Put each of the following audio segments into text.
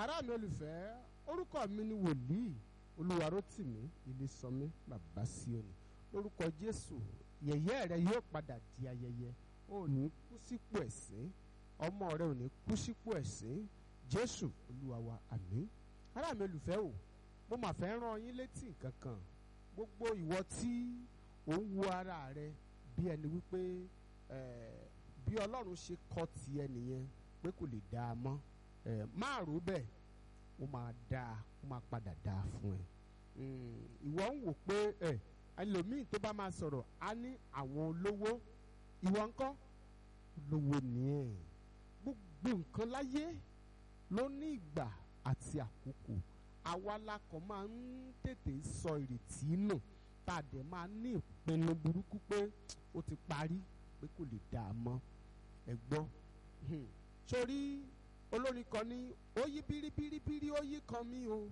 ará mi olùfẹ́ orúkọ mi ni wòlíì olúwarótìmí ilésànmí bàbá síòní lórúkọ jésù yẹ̀yẹ́ rẹ yóò padà di ayẹyẹ ó ní kú sípò ẹ̀sín ọmọ rẹ ò ní kú sípò ẹ̀sín jésù olúwa wa àmín ará mi olùfẹ́ o mo mà fẹ́ rán yín létí nǹkan kan gbogbo ìwọ tí ò ń wo ara rẹ bí ẹni wípé eh, bí ọlọ́run ṣe kọ́ ti ẹnìyẹn pé kò lè dá a mọ́ eh, máa rò bẹ́ẹ̀ ó máa dáa ó máa padà dáa fún ẹ ìwọ ń wò pé ẹ ẹlòmíì tó bá máa sọ̀rọ̀ á ní àwọn olówó ìwọ ńkọ́ olówó nìyẹn gbogbo nǹkan láyé ló ní ìgbà àti àkókò àwa la kàn máa ń tètè sọ ìrètí nù tá a dẹ̀ máa ní ìpinnu burúkú pé ó ti parí pé kò lè dà á mọ́ ẹ gbọ́ sórí olórin kan ní ó yí bíríbíríbírí ó yí kan mí o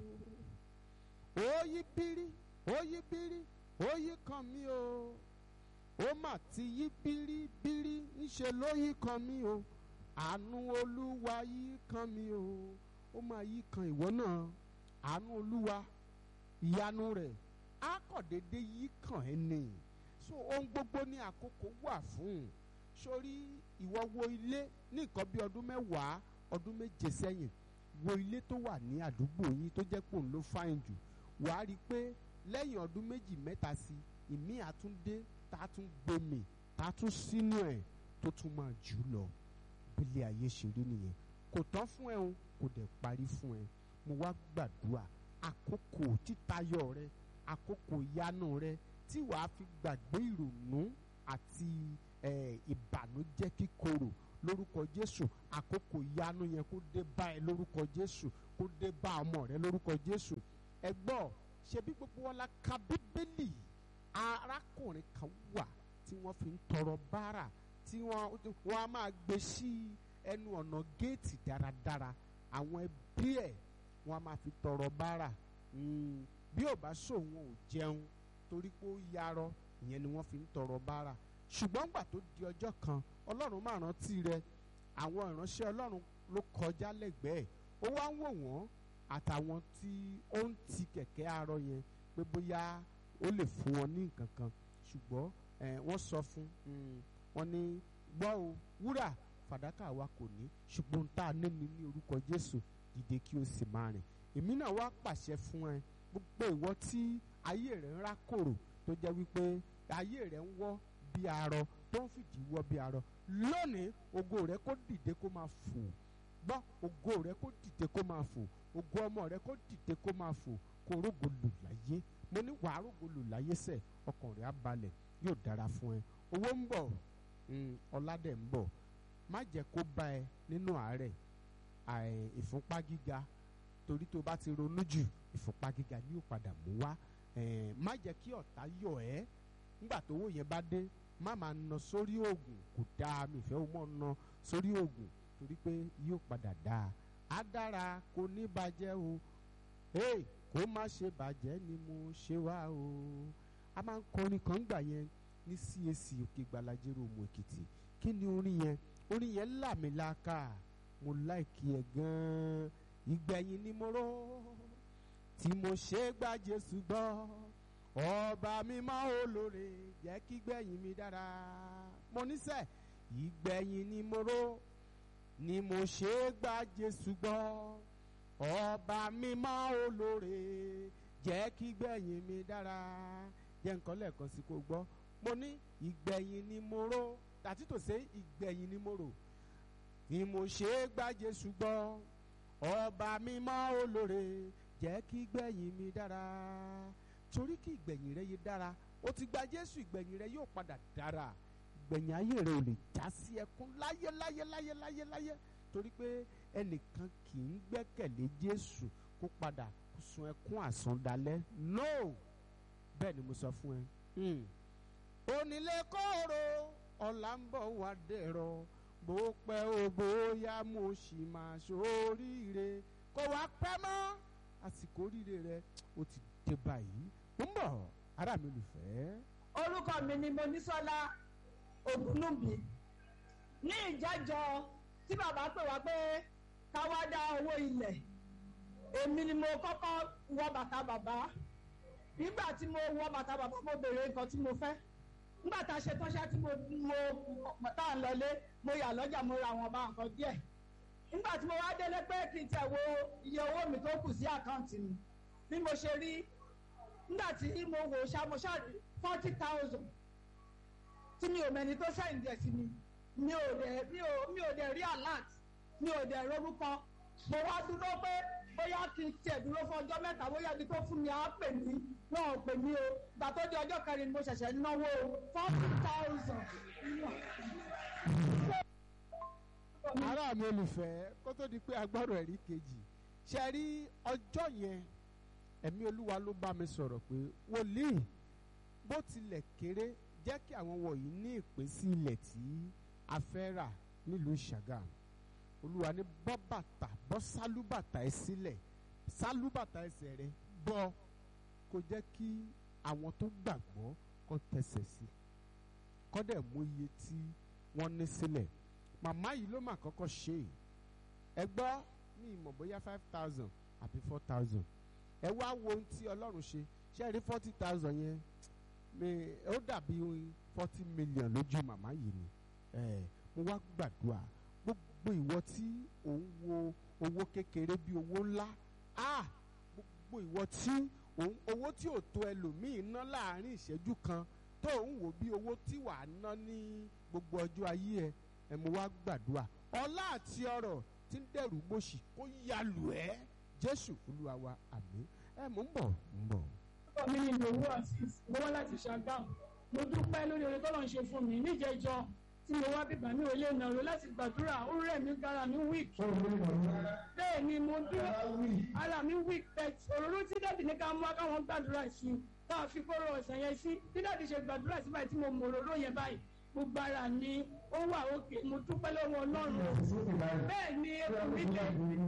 ó yí bírí ó yí bírí ó yí kan mí o ó mà ti yí bíríbírí ńṣe ló yí kan mí o àánú olúwa yí kan mí o ó máa yí kan ìwọ náà àánú olúwa ìyanu rẹ̀ á kàn déédé yí kàn ẹ́ nì so ohun gbogbo ní àkókò wà fún sórí ìwọ wo ilé ní nǹkan bí ọdún mẹ́wàá ọdún méje sẹ́yìn wo ilé tó wà ní àdúgbò yín tó jẹ́ pò ń ló fáìn jù wàá rí i pé lẹ́yìn ọdún méjì mẹ́ta sí ìmí àtúndé tá a tún gbèmí tá a tún sínú ẹ̀ tó tún máa jù lọ bílẹ̀ ayé ṣe rí nìyẹn kò tán fún ẹ o kò dẹ̀ parí fún ẹ mo wá gbàdúrà àkókò títayọ rẹ àkókò ìyanu rẹ tí wàá fi gbàgbé ìrònú àti ìbànújẹ́ kíkorò lórúkọ jésù àkókò ìyanu yẹn kó dé bá ẹ lórúkọ jésù kó dé bá ọmọ rẹ lórúkọ jésù ẹ gbọ́ ṣebí gbogbo wọn la ka bíbélì arákùnrin kan wà tí wọ́n fi ń tọrọ bárà tí wọ́n wọ́n á máa gbé sí ẹnu ọ̀nà géètì dáradára àwọn ẹbí ẹ̀ wọ́n á máa fi tọrọ bárà bí ò bá sòun ò jẹun torí pé ó yarọ ìyẹn ni wọ́n fi ń tọrọ bárà ṣùgbọ́n gbà tó di ọjọ́ kan ọlọ́run máa rántí rẹ àwọn ìránṣẹ́ ọlọ́run ló kọjá lẹ́gbẹ̀ẹ́ ó wá ń wò wọ́n àtàwọn tí ó ń ti kẹ̀kẹ́ arọ yẹn pé bóyá ó lè fún wọn ní nǹkan kan ṣùgbọ́n wọ́n sọ fún wọn ní gbọ́ o wúrà fàdákà wa kò ní ṣùgbọ́n tá a níní ní orúkọ jésù dìde kí o sì máa rìn èmi náà wá pàṣẹ fún ẹ gbogbo ìwọ tí ayé rẹ ń rákòrò tó jẹ́ wípé ayé rẹ ń wọ́ bí arọ tó ń fìdí wọ́ bí arọ lónìí ògo rẹ kó dìde kó máa fò gbọ́ ògo rẹ kó dìde kó máa fò ògo ọmọ rẹ kó dìde kó máa fò kó rógo lò láyé mo ní wàá rógo lò láyé sẹ ọkàn rẹ á balẹ̀ yóò dára fún ẹ owó ń bọ̀ ọládẹ̀ ń bọ̀ má jẹ́ kó bá ẹ nínú àárẹ̀ ìfúnpá gíga torí tó bá ti ronú jù ìfúnpá gíga ni yóò padà mú wá má jẹ́ kí ọ̀tá yọ̀ ẹ́ nígbà tówó yẹn bá dé má máa ná sórí oògùn kò dáa mi ìfẹ́ o mọ̀ ná sórí oògùn torí pé yóò padà dáa á dára kò ní bàjẹ́ o hey, kó má ṣe bàjẹ́ ni mo ṣe wá o a máa ń kọrin kan gbà yẹn ní CAC òkè gbalajero òmù èkìtì kí ni orin yẹn orin yẹn làmìlaka mo láìkí ẹ gan-an ìgbẹ̀yìn ni mo rò tí mo ṣe gba Jésù gbọ́ ọba mímọ́ olóore jẹ́ kí gbẹ̀yìn mi dára mo níṣẹ́ ìgbẹ̀yìn ni mo rò ni mo ṣe gba Jésù gbọ́ ọba mímọ́ olóore jẹ́ kí gbẹ̀yìn mi dára jẹ́ nǹkan lẹ́ẹ̀kan sí kó gbọ́ mo ní ìgbẹ̀yìn ni mo rò tàtí tò sé ìgbẹ̀yìn ni mo rò ni mo ṣe gba Jésù gbọ́ ọba mímọ́ olóore jẹ́ kí gbẹ̀yìn mi dára torí kí ìgbẹ̀yìn rẹ yé dára ó ti gba Jésù ìgbẹ̀yìn rẹ yóò padà dára ìgbẹ̀yìn ayé rẹ ò lè já sí ẹkún láyé láyé láyé láyé láyé torí pé ẹnìkan kì í gbẹ́kẹ̀lé Jésù kó padà sun ẹkún àsandalẹ́ no bẹ́ẹ̀ ni mo sọ fún ẹ. onílé kóró ọ̀la ń bọ̀ wá dẹ̀rọ̀ bó pẹ́ o bóyá mo sì máa ṣoríire kó wá pẹ́ mọ́ àsìkò oríire rẹ ó ti dé báyìí ó ń bọ̀ ará mi olùfẹ́. orúkọ mi ni Monísọ́lá Ògúnlùmí ní ìjẹ́jọ́ tí bàbá pè wá pé ká wá dá owó ilẹ̀ èmi ni mo kọ́kọ́ wọ bàtà bàbá nígbà tí mo wọ bàtà bàbá mo béèrè nǹkan tí mo fẹ́ nígbà tá a ṣe tán ṣá tí mo mo tá à ń lọlé mo yà lọ́jà mo ra àwọn ọba nǹkan díẹ̀ nígbà tí mo wá délé pé kí n tẹ̀ wo iye owó mi tó kù sí àkáǹtì mi bí mo ṣe rí nígbà tí mo wò ṣá mo ṣá forty thousand tí mi ò mẹ́ni tó sẹ́yìn díẹ̀ sí mi mi ò dẹ̀ mi ò mi ò dẹ̀ rí alert mi ò dẹ̀ rorúkọ mo wá dúró pé bóyá kí n tiẹ̀ dúró fún ọjọ́ mẹ́ta bóyá ibi tó fún mi á pè mí wọn ò pè mí o gbà tó di ọjọ́ kẹrin ni mo ṣẹ̀ṣẹ̀ náwó forty thousand. ará mi olùfẹ́ kó tó di pé agbọ́rọ̀ ẹ̀rí kejì ṣe rí ọjọ́ yẹn ẹ̀mí olúwa ló bá mi sọ̀rọ̀ pé wòlíì bó tilẹ̀ kéré jẹ́ kí àwọn wọ̀nyí ní ìpín sí ilẹ̀ tí a fẹ́ rà nílùú Ṣàgámù olúwa ní bọ́ bàtà bọ́ sálúbàtà ẹ sílẹ̀ sálúbàtà ẹsẹ̀ rẹ bọ́ kó jẹ́ kí àwọn tó gbàgbọ́ kó tẹsẹ̀ sí kó dẹ̀ mú iye tí wọ́n ní sílẹ̀ màmá yìí ló mà kọ́kọ́ ṣe é ẹ gbọ́ ní ìmọ̀ bóyá five thousand àbí four thousand ẹ wá wo ohun tí ọlọ́run ṣe ṣe rí forty thousand yẹn mi ó dàbí forty million lójú màmá yìí ni ẹ mo wá gbàdúrà gbogbo ìwọ tí òun wo owó kékeré bí owó ńlá ah gbogbo ìwọ tí òun owó tí ò tó ẹlòmíì ná láàrin ìṣẹ́jú kan tó òun wò bí owó tí wàá ná ní gbogbo ọjọ́ ayé ẹ ẹ mo wá gbàdúrà ọlá àti ọrọ̀ tí ń dẹrù gbòṣì kó yá lù ẹ́ jésù olúwa wa àmín ẹ mò ń bọ̀ ń bọ̀. mi ni ìdòwú azeez mo wá láti ṣàgámù mo dúpẹ́ lórí oore tọ́lọ́ ń ṣe fún mi níjẹjọ tí mo wá bíbá mi ò lè nàró láti gbàdúrà ó rẹ̀ mí gara mi weak bẹ́ẹ̀ ni mo dúró ara mi weak but òróró tí dáàdì ní ká mú wá káwọn gbàdúrà sí i tá a fi kóró ọ̀sán yẹn sí bí dáàdì ṣe gbàdúrà sí báyìí tí mo mọ òróró yẹn báyìí gbogbo ara ni ó wà òkè mo dúpẹ́ lọ́wọ́ ọlọ́run bẹ́ẹ̀ ni epo mi lè.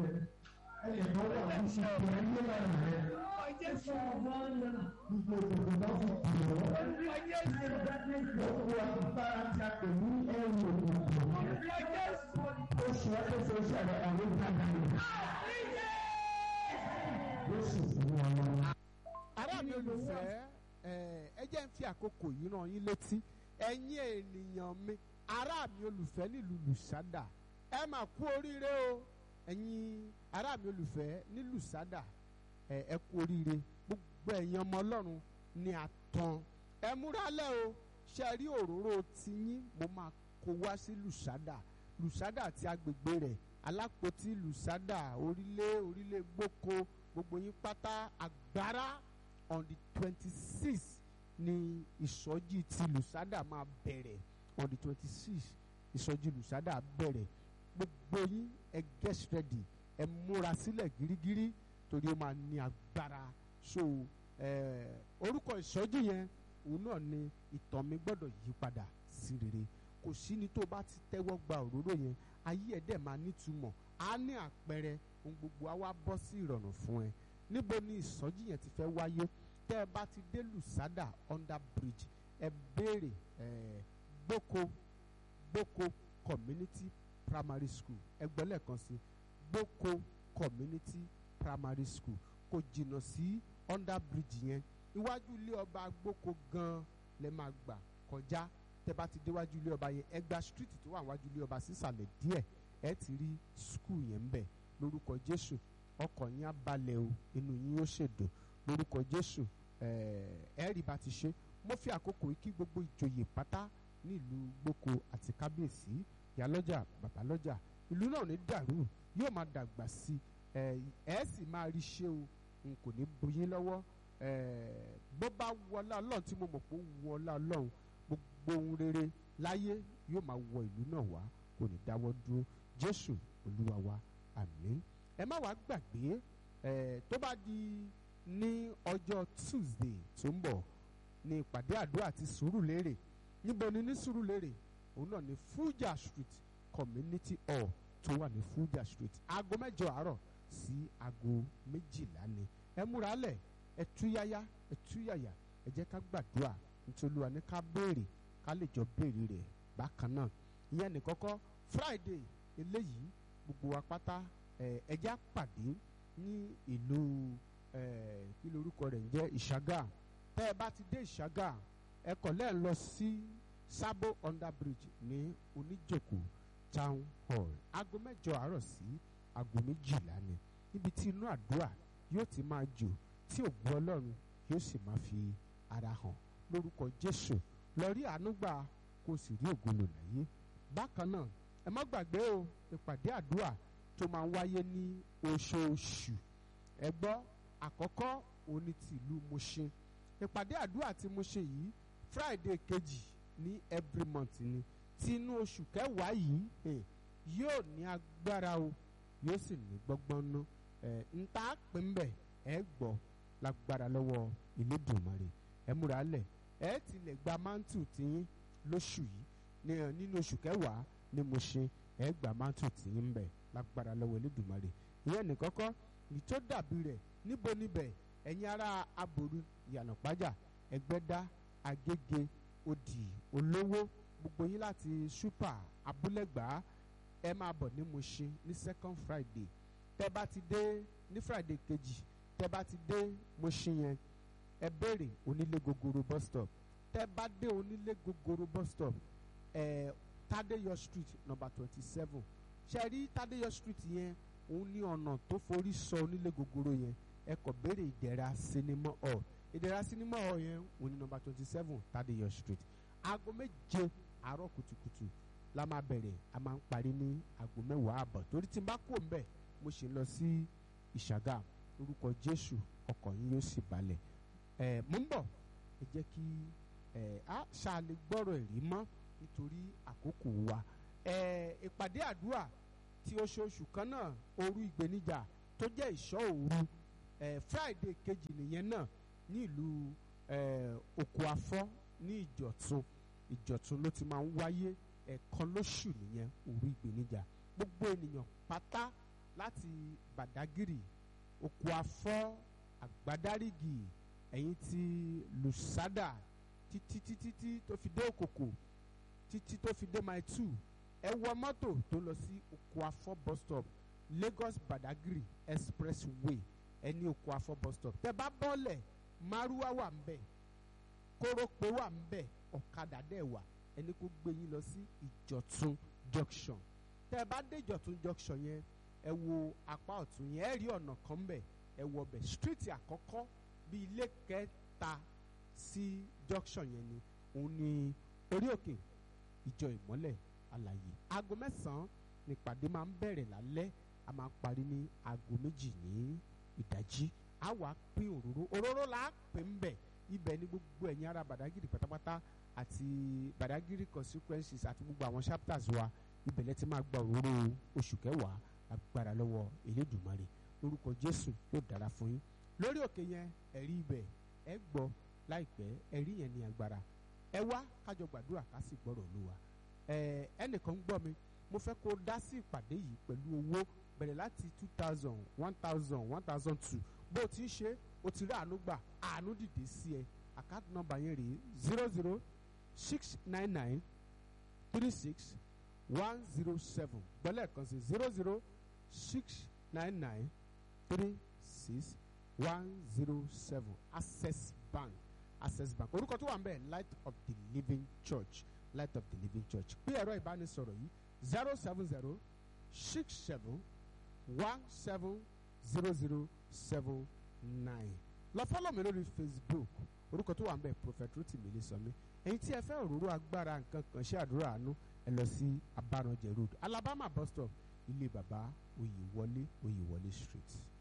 ará mi olùfẹ́ ẹ jẹ́ ń fi àkókò yìí ràn yín létí ẹ̀yin ènìyàn mi ará mi olùfẹ́ nílùú lùsádà ẹ mà kú oríire o ẹ̀yin ará mi olùfẹ́ ní lùsádà ẹ ẹ kú oríire gbogbo ẹ̀yin ọmọ ọlọ́run ní àtàn ẹ múralẹ̀ o ṣe rí òróró tiyín mo máa kó wá sí lùsádà lùsádà àti agbègbè rẹ̀ alápótí lùsádà orílẹ̀ orílẹ̀ gboko gbogbo yín pátá agbára on the twenty six ni ìsọjí ti lùsádà máa bẹ̀rẹ̀ on the twenty six ìsọjí lùsádà bẹ̀rẹ̀ gbogbo yín ẹ get ready ẹ múra sílẹ̀ gírígírí torí ó máa ní agbára so eh, orúkọ ìsọjí yẹn òun náà ni ìtàn mi gbọ́dọ̀ yí padà sí rere kò sí ní tó bá ti tẹ́wọ́ gba òróró yẹn ayé ẹ̀ dẹ̀ máa nítumọ̀ á ní àpẹẹrẹ ohun gbogbo á wá bọ́ sí ìrọ̀rùn fún ẹ níbo ni ìsọjí yẹn ti fẹ́ wáyé tẹ́ ẹ bá ti dé lùsádà under bridge ẹ béèrè ẹ gboko gboko community primary school ẹgbẹ́ lẹ́ẹ̀kan sí gboko community primary school kò jìnnà sí under bridge yẹn iwájú ilé ọba gboko gan lẹ máa gbà kọjá tẹ́ bá ti déwájú ilé ọba yẹn ẹ gba street tó wà wájú ilé ọba sísàlẹ̀ díẹ̀ ẹ ti rí school yẹn ń bẹ lórúkọ jésù ọkọ̀ yín á balẹ̀ o inú yín ó ṣèdùn lórúkọ jésù ẹ rí bá ti ṣe mo fi àkókò yìí kí gbogbo ìjòyè pátá nílùú gboko àti kábíyèsí ìyálọ́jà babalọ́jà ìlú náà ní dàrú yóò máa dàgbà sí ẹ ẹ sì máa rí ṣe o n kò ní bóyin lọ́wọ́ bó bá wọlá ọlọ́run tí mo mọ̀ pé ó wọlá ọlọ́run gbogbo ohun rere láyé yóò máa wọ ìlú náà wá kò ní dáwọ́ dúró jésù olúwa wa àmín ẹ má wàá gbàgbé ẹ tó bá di ní ọjọ́ tuesday tó ń bọ̀ ní ìpàdé àdúrà àti sùúrùlérè níbo ni ní sùúrùlérè òun náà ní fuja street community hall tó wà ní fuja street aago mẹ́jọ àárọ̀ sí aago méjìlá ni ẹ múra lẹ̀ ẹ túyáyá ẹ túyàyà ẹ jẹ́ ká gbàdúrà nítorí wa ní ká béèrè ká lè jọ béèrè rẹ̀ bákan náà ìyẹn ní kọ́kọ́ friday eléyìí gbogbo wa pátá ẹ ẹ jẹ́ àpàdé ní ìlú eh, kí lorúkọ rẹ̀ ń jẹ́ ìṣàgà tẹ́ ẹ bá ti dé ìṣàgà ẹ kọ̀ lẹ́ẹ̀ lọ sí sábò under bridge ní oníjòkó town hall aago mẹ́jọ àárọ̀ sí aago méjìlá ni níbi tí inú àdúrà yóò ti máa jò tí ògùn ọlọ́run yóò sì máa fi ara hàn lórúkọ jésù lọ rí àánú gbà kó o sì rí ògolo láyé bákan náà ẹ má gbàgbé o ìpàdé àdúrà tó máa ń wáyé ní oṣooṣù ẹ gbọ́ àkọ́kọ́ òní ti ìlú Mushin ìpàdé àdúrà tí Mushin yìí Friday kejì ní every month ni tí inú oṣù kẹwàá yìí eh, yóò ní agbára o yóò sì ní gbọ́ngbọ́n ná ẹ̀ ń tá pè ń bẹ̀ ẹ gbọ́ lágbára lọ́wọ́ Elédùmarè ẹ múra lẹ̀ ẹ tilẹ̀ gba mántù tiyín lóṣù yìí ní ẹ nínú oṣù kẹwàá ní Mushin ẹ gba mántù tiyín bẹ̀ lágbára lọ́wọ́ Elédùmarè ìyẹn nìkọ́kọ́ ìtó dàbí rẹ̀ níbo níbẹ̀ ẹ̀yin ará aboru ìyànàpájà ẹgbẹ́dá agége odì olówó gbogbo yín láti ṣúpà abúlẹ̀gbá ẹ máa bọ̀ ní Mushin ní second Friday tẹ́ bá ti dé ní Friday kejì tẹ́ bá ti dé Mushin yẹn ẹ béèrè onílé gogoro bus stop tẹ́ bá dé onílé gogoro bus stop ẹ Tadeyo street number twenty seven ṣe rí Tadeyo street yẹn òun ní ọ̀nà tó forí sọ onílé gogoro yẹn ẹ kọ̀ béèrè ìdẹ̀ra sinimá hall ìdẹ̀ra sinimá hall yẹn òun ní number twenty seven Tadeyo street aago méje àárọ̀ kùtùkùtù la máa bẹ̀rẹ̀ a máa ń parí ní aago mẹ́wàá àbọ̀ torí tí n bá kó mbẹ̀ mo ṣe lọ sí ìṣàgà orúkọ Jésù ọkọ̀ yín yóò sì balẹ̀ ẹ̀ mo ń bọ̀ ẹ jẹ́ kí ẹ̀ á ṣàlè gbọ́rọ̀ ẹ̀rí mọ́ nítorí àkókò wa ẹ̀ ìpàdé àdúrà tí oṣooṣù kan náà òru ìgbéníjà tó jẹ́ ìṣọ́ òru ẹ̀ Friday kejì nìyẹn náà ní ìlú ẹ̀ òkú afọ́ ní ìjọ̀tún ìjọ̀tún ló ti máa ń wáyé ẹ̀ẹ̀kan lóṣù nìyẹn òru ìgbéníjà gbogbo ènìyàn pátá láti Bàdágìrì òkú afọ́ àgbádárìgì ẹ̀yìn ti lùsádà títí títí tí tó fi dé òkòkò títí tó fi dé mile two ẹ wọ mọ́tò tó lọ sí òkú afọ́ bus stop Lagos Badagry expressway ẹni òkú afọ́ bus stop tẹ bá bọ́lẹ̀ márúwá wà ń bẹ̀ kórópè wà ń bẹ̀ ọ̀kadà dẹ̀ wà ẹni kó gbé yín lọ sí ìjọ̀tún junction tẹ bá dé ìjọ̀tún junction yẹn ẹ wo apá ọ̀tún yẹn ẹ rí ọ̀nà kan ń bẹ̀ ẹ wọ bẹ̀ street àkọ́kọ́ bí ilé kẹta sí junction yẹn ni òun ni orí òkè ìjọ ìmọ́lẹ̀ àlàyé aago mẹ́sàn-án nípàdé máa ń bẹ̀rẹ̀ lálẹ́ a máa ń parí ní aago méjì ní ìdájí a wà pín òróró òróró là á pè ń bẹ̀ ibẹ̀ ni gbogbo ẹ̀yin ará Badagry pátápátá àti Badagry consequences àti gbogbo àwọn chapters wa ibẹ̀ lẹ́ ti máa gba òróró oṣù kẹwàá agbára lọ́wọ́ Elédùmarè lórúkọ Jésù yóò dára fún yín lórí òkè yẹn ẹ̀rí ibẹ̀ ẹ gbọ́ láìpẹ́ ẹ̀rí yẹn ní agbára ẹ wá kájọ gbàdúrà ká sì gbọ́rọ̀ Olúwa ẹ ẹnìkan ń gbọ́ mi mo fẹ́ kó dá sí ìpàdé yìí pẹ̀lú owó bẹ̀rẹ̀ láti two thousand one thousand one thousand two bó o ti ń ṣe o ti rí àánú gbà àánú dìde sí ẹ àkáàtì nọ́mbà yẹn rèé zero zero six nine nine three six one zero seven gbọ́lẹ̀ kan sí zero zero six nine nine three six one zero seven access bank access bank orúkọ tó wà ń bẹ̀ light of the living church light of the living church pé ẹ̀rọ ìbánisọ̀rọ̀ yìí zero seven zero six seven one seven zero zero seven nine lọ fọ́lọ̀ mi lórí facebook orúkọ tó wà ń bẹ̀ prophet rotimi ilésànmí ẹ̀yin tí ẹ fẹ́ òróró agbára nǹkan kan ṣe àdúrà àánú ẹ lọ sí abáranjẹ road alabama bus stop ilé bàbá oyèwọlé oyèwọlé street.